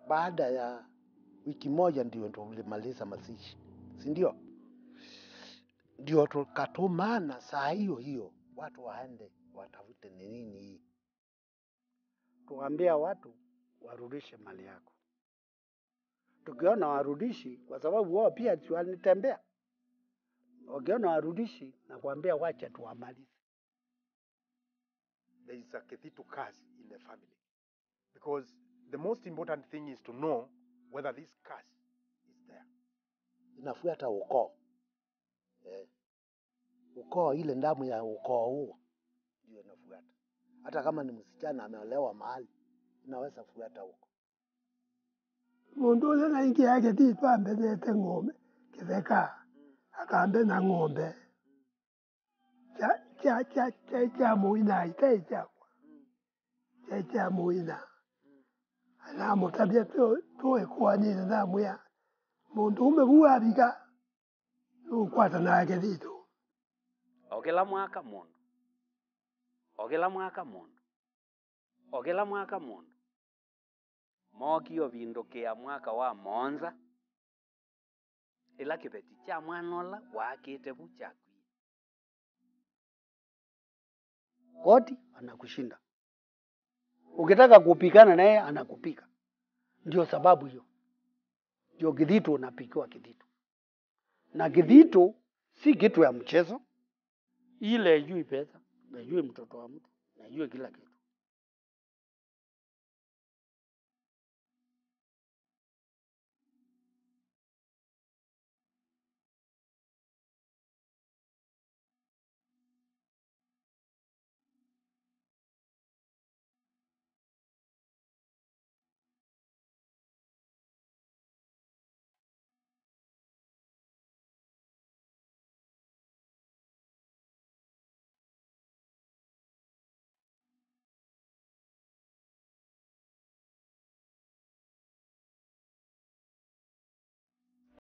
baada ya wiki moja ndio tulimaliza mazishi, si ndio? Ndio tukatumana saa hiyo hiyo watu waende watafute ni nini hii. Tuwaambia watu warudishe mali yako. Tukiona warudishi, kwa sababu wao pia si walitembea, wakiona warudishi na kuambia wacha tuwamalize. There is a Kethitu curse in the family. Because the most important thing is to know whether this curse is there. Inafuata ukoo eh. Ukoo, ile damu ya ukoo huo ndio inafuata. Hata kama ni msichana ameolewa mahali, inaweza fuata huko. mundu uria naingia githitu ambethete ng'ombe githeka akambe na ng'ombe cha cha cha cha cha muina ite chakwa cha cha muina anamutabia tu tuikwanire namwia mundu ume buabiga nukwata na githitu ogela mwaka mundu ogela mwaka mundu ogela mwaka mundu mokio vindukia mwaka wa monza ila kiveti cha mwana ola wakite vu chakwie Koti anakushinda, ukitaka kupigana naye anakupika. Ndio sababu hiyo, ndio kidhitu unapikiwa kidhitu, na kidhitu si kitu ya mchezo. Ile ijui pesa, najui mtoto wa mtu, najui kila kitu.